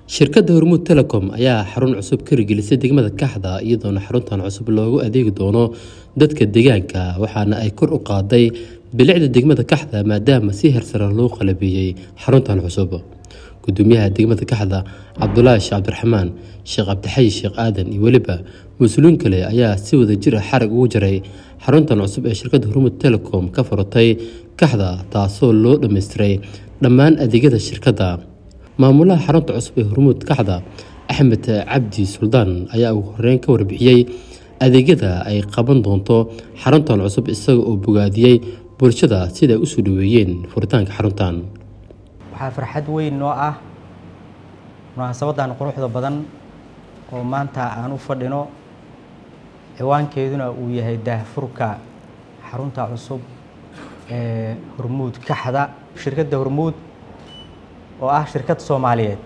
shirkadda hormuud telecom ayaa xarun cusub ka hirgelisay degmada kaxda iyadoona xaruntan cusub loogu adeegi doono dadka deegaanka waxaana ay kor u qaaday bilicda degmada kaxda maadaama si hersare loo qalabeeyey xaruntan cusub gudoomiyaha degmada kaxda cabdulaahi sheekh cabdiraxmaan sheekh cabdixayi sheekh aadan iyo weliba mas-uuliin kale ayaa si wada jir ah xarag ugu jaray xaruntan cusub ee shirkadda hormuud telecom ka furatay kaxda taasoo loo dhammaystiray dhammaan adeegyada shirkadda maamulaha xarunta cusub ee hormuud kaxda axmed cabdi suldaan ayaa ugu horeyn ka warbixiyey adeegyada ay qaban doonto xaruntan cusub isaga oo bogaadiyey bulshada siday usoo dhaweeyeen furitaanka xaruntan waxaa farxad weyn noo ah munaasabadan quruxda badan oo maanta aan u fadhino ciwaankeeduna uu yahay daahfurka xarunta cusub ee hormuud kaxda shirkadda hormuud oo ah shirkad soomaaliyeed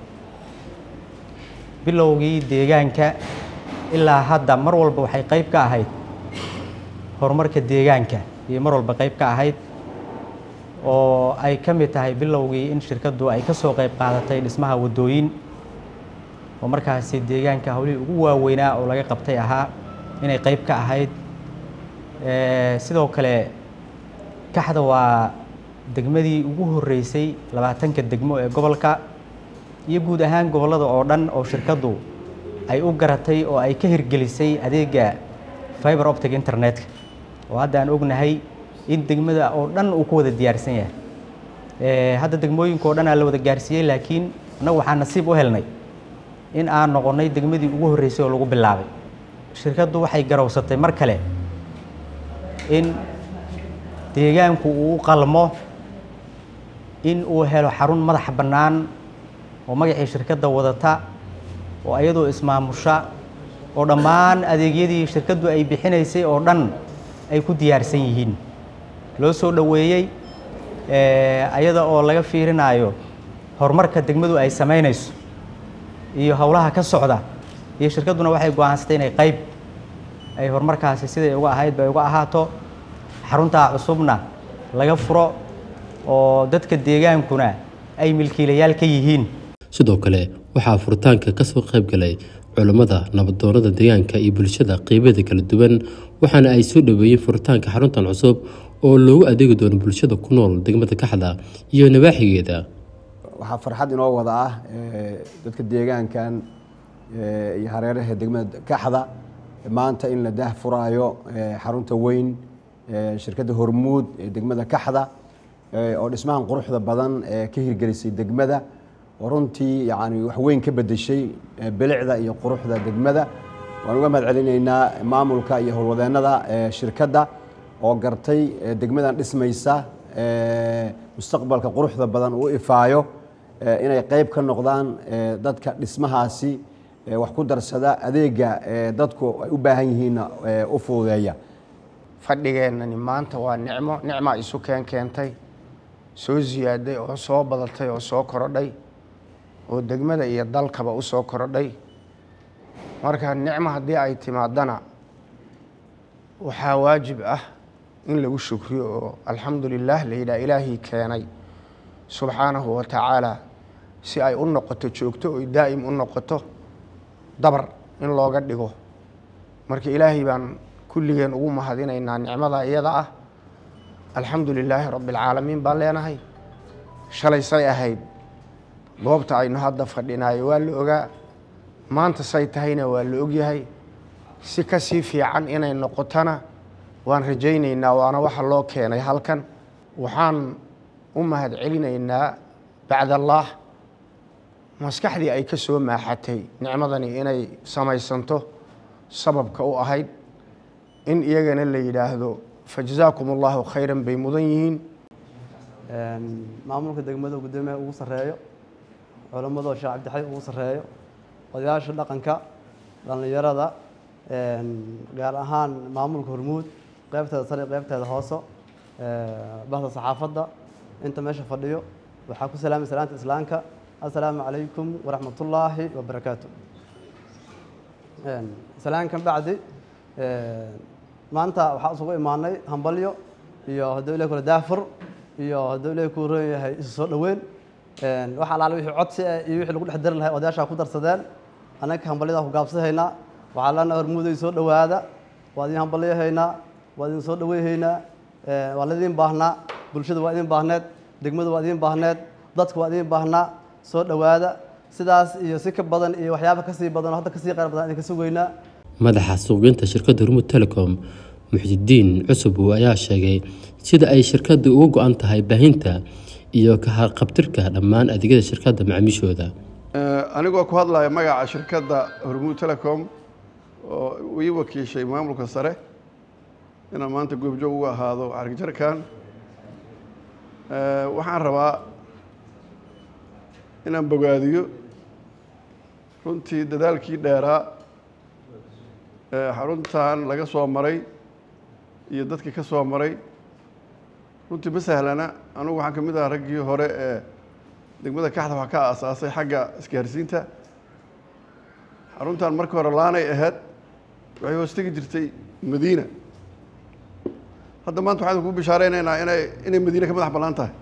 bilowgii deegaanka ilaa hadda mar walba waxay qayb ka ahayd horumarka deegaanka iyo mar walba qayb ka ahayd oo ay ka mid tahay bilowgii in shirkaddu ay ka soo qayb qaadatay dhismaha waddooyin oo markaasi deegaanka hawlihii ugu waaweynaa oo laga qabtay ahaa inay qayb ka ahayd sidoo kale kaxda waa degmadii ugu horreysay labaatanka degmo ee gobolka iyo guud ahaan gobollada oo dhan oo shirkaddu ay u garatay oo ay ka hirgelisay adeega fiber optic internetka oo hadda aan ognahay in degmada oo dhan uu ku wada diyaarsan yahay hadda degmooyinka oo dhan aa la wada gaarsiiyey laakiin annagu waxaan nasiib u helnay in aan noqonnay degmadii ugu horreysay oo lagu bilaabay shirkaddu waxay garowsatay mar kale in deegaanku uu u qalmo in uu helo xarun madaxa bannaan oo magacii shirkadda wadata oo iyadoo ismaamusha oo dhammaan adeegyadii shirkaddu ay bixinaysay oo dhan ay ku diyaarsan yihiin loo soo dhoweeyey ayada oo laga fiirinaayo horumarka degmadu ay samaynayso iyo howlaha ka socda iyo shirkadduna waxay go-aansatay inay qayb ay horumarkaasi siday uga ahayd bay uga ahaato xaruntaa cusubna laga furo oo dadka deegaankuna ay milkiilayaal ka yihiin sidoo kale waxaa furitaanka kasoo qayb galay culammada nabadoonada deegaanka iyo bulshada qeybeeda kala duwan waxaana ay soo dhoweeyeen furitaanka xaruntan cusub oo loogu adeegi doono bulshada ku nool degmada kaxda iyo nawaaxigeeda waxaa farxad inoo wada ah dadka deegaankan iyo hareeraha degmada kaxda maanta in la daah furaayo xarunta weyn shirkadda hormuud ee degmada kaxda oo dhismahan quruxda badan ee ka hirgelisay degmada oo runtii yani wax weyn ka bedeshay bilicda iyo quruxda degmada waan uga mahad celinaynaa maamulka iyo howlwadeennada shirkadda oo gartay degmadan dhismaysa mustaqbalka quruxda badan uu ifaayo inay qayb ka noqdaan dadka dhismahaasi wax ku darsada adeega dadku ay u baahan yihiinna u fududeeya fadhigeennani maanta waa nicmo nicmaa isu keen keentay soo siyaaday oo soo badatay oo soo korodhay oo degmada iyo dalkaba u soo korodhay marka nicmo haddii ay timaadana waxaa waajib ah in lagu shukriyo oo alxamdu lilah la yidhaha ilaahii keenay subxaanahu wa tacaala si ay u noqoto joogto oy daa'im u noqoto dabar in looga dhigo marka ilaahay baan kulligeen ugu mahadinaynaa nicmada iyada ah alxamdu lilaahi rabbi alcaalamiin baan leenahay shalay say ahayd goobta aynu hadda fadhinaayo waa la ogaa maanta say tahayna waa la ogyahay si ka sii fiican inay noqotona waan rajaynaynaa waana waxa loo keenay halkan waxaan u mahad celinaynaa bacdallaah maskaxdii ay ka soo maaxatay nicmadani inay samaysanto sababka u ahayd in iyagana la yidhaahdo fajazaakum allahu khayran bay mudan yihiin maamulka degmada gudoomiyaha ugu sarreeyo culammado sheekh cabdixay ugu sarreeyo odayaasha dhaqanka dhallinyarada gaar ahaan maamulka hormuud qaybteeda sare qaybteeda hooso bahda saxaafadda inta meesha fadhiyo waxaa ku salaamay salaanta islaamka assalaamu calaykum waraxmatullaahi wabarakaatu salaankan bacdi maanta waxaa isugu imaanay hambalyo iyo hadduu ilahi kula daafur iyo hadduu ilahi ku roon yahay isu soo dhoweyn wax alaale wixii codsi ah iyo wixii lagu dhex dari lahay odayaashaa ku darsadeen annaka hambalyadaa ku gaabsahaynaa waxaa leenahay hormuuday soo dhowaada waa idin hambalyahaynaa waa idin soo dhaweyhaynaa waa laidin baahnaa bulshada waa idin baahneed degmada waa idin baahneed dadka waa idin baahnaa soo dhowaada sidaas iyo si ka badan iyo waxyaaba kasii badan oo hadda kasii qayr badan idinka sugaynaa madaxa suuqgeynta shirkadda hormuud telecom muxdidiin cusubow ayaa sheegay sida ay shirkadda uga go-an tahay baahinta iyo ka haqabtirka dhammaan adeegyada shirkadda macaamiishooda anigoo ku hadlaya magaca shirkadda hormuud telecom oo ii wakiishay maamulka sare inaan maanta goobjoog ugu ahaado xarigjarkan waxaan rabaa inaan bogaadiyo runtii dadaalkii dheeraa xaruntan laga soo maray iyo dadkii ka soo maray runtii ma sahlana anugu waxaan ka mid ahaa raggii hore ee degmada kaxda wax ka aasaasay xagga isgaarsiinta xaruntan markii hore laanay ahayd waxay hoostegi jirtay madiina hadda maanta waxaan kuu bishaareynayna inay inay madiine ka madax bannaan tahay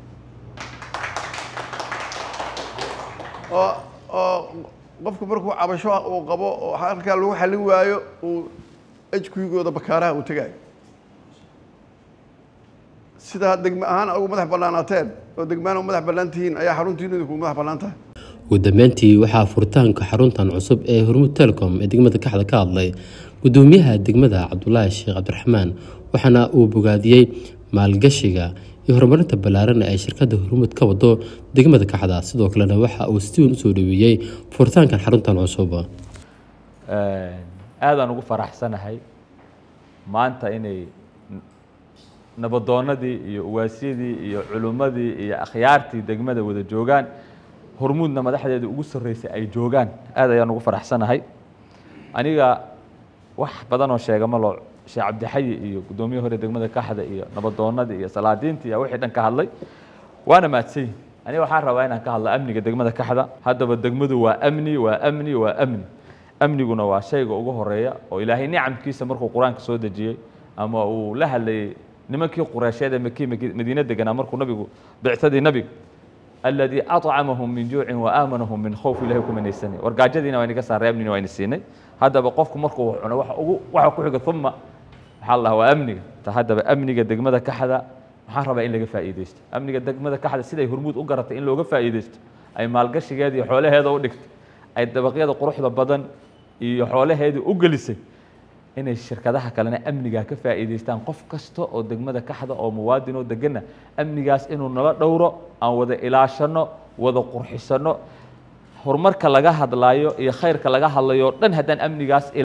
oo oo qofku markuu cabasho uu qabo oo halkaa lagu xallin waayo uu ejkuyigooda bakaaraha uu tegaayo sidaa degme ahaan ugu madax bannaanaateen oo degmaan u madax bannaan tihiin ayaa xaruntiinu idinku madax bannaan tahay ugu dambeyntii waxaa furitaanka xaruntan cusub ee hormuud telecom ee degmada kaxda ka hadlay gudoomiyaha degmada cabdulaahi sheekh cabdiraxmaan waxaana uu bogaadiyey maalgashiga iyo horumarinta ballaaran ay shirkadda hormuud ka wado degmada kaxda sidoo kalena waxa uu si weyn usoo dhaweeyey furitaankan xaruntan cusub aadaan ugu faraxsanahay maanta inay nabadoonadii iyo uwaasyadii iyo culummadii iyo akhyaartii degmada wada joogaan hormuudna madaxdeeda ugu sarreysay ay joogaan aad ayaan ugu faraxsanahay aniga wax badanoo sheega ma loo sheekh cabdixayi iyo guddoomiye hore degmada kaxda iyo nabadoonadii iyo salaadiintii iyo wixii dhan ka hadlay waana mahadsan yihin aniga waxaan rabaa inaan ka hadlo amniga degmada kaxda haddaba degmadu waa amni waa amni waa amni amniguna waa shayga ugu horeeya oo ilaahay nicamkiisa markuu qur-aanka soo dejiyey ama uu la hadlayey nimankii qureysheed ee maki madiine deganaa markuu nabigu bicsadii nabiga aladii acamahum min juucin wa aamanahum min khowf ilahay ku manaysanay wargaajadiina waa inaga saaray amnina waa ina siinay haddaba qofku markuu wax cuno waxa ugu waxa ku xiga uma waxaa la dhahaa waa amniga ta haddaba amniga degmada kaxda waxaan rabaa in laga faa'iideysto amniga degmada kaxda siday hormuud u garatay in looga faa'iideysto ay maalgashigeeda iyo xoolaheeda u dhigtay ay dabaqyada quruxda badan iyo xoolaheeda u gelisay inay shirkadaha kalena amnigaa ka faa'iidaystaan qof kasta oo degmada kaxda oo muwaadin oo degana amnigaas inuu nala dhowro aan wada ilaashano wada qurxisano horumarka laga hadlaayo iyo khayrka laga hadlayo o dhan haddaan amnigaas